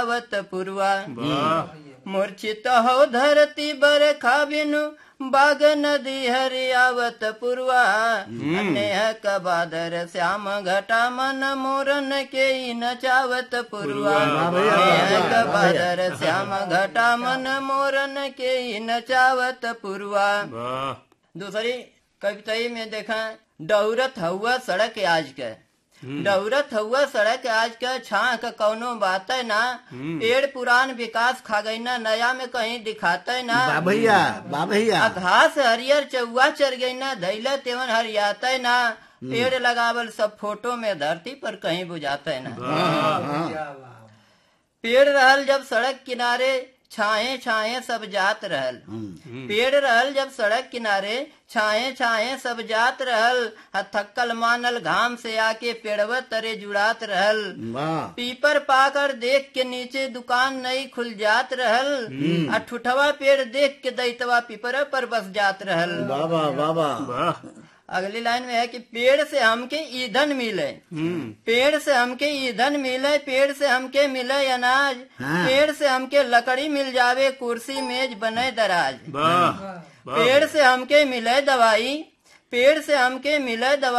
आवत पुरवा वाह मूर्छित हो धरती बरखा बिनु बाग नदी हरियावत पुरवा नेह कबादर श्याम घटा मन मोरन के ही नचावत पुरवा नेह कबादर श्याम घटा मन मोरन के ही नचावत पुरवा वाह दूसरी कविताई में देखा डहुरत हुआ सड़क आज के डहुरत हुआ सड़क आज के छाँ का कौनो बात है ना पेड़ पुरान विकास खा गई ना नया में कहीं दिखाता है ना बा भैया बा भैया आ घास हरियर चौवा चर गई ना धैला तेवन हरियाता है ना पेड़ लगावल सब फोटो में धरती पर कहीं बुझाता है ना पेड़ रहल जब सड़क किनारे छाए छाए सब जात रहल पेड़ रहल जब सड़क किनारे छाए छाए सब जात रहल आ थक्कल मानल घाम से आके पेड़व तरे जुड़ात रहल वाह पीपर पाकर देख के नीचे दुकान नई खुल जात रहल आ ठुठवा पेड़ देख के दैतवा पीपर पर बस जात रहल बाबा बाबा वाह अगली लाइन में है कि पेड़ से हमके ईंधन मिले हम्म पेड़ से हमके ईंधन मिले पेड़ से हमके मिले अनाज हाँ। पेड़ से हमके लकड़ी मिल जावे कुर्सी मेज बने दराज वाह वाह पेड़ से हमके मिले दवाई पेड़ से हमके मिले दवाई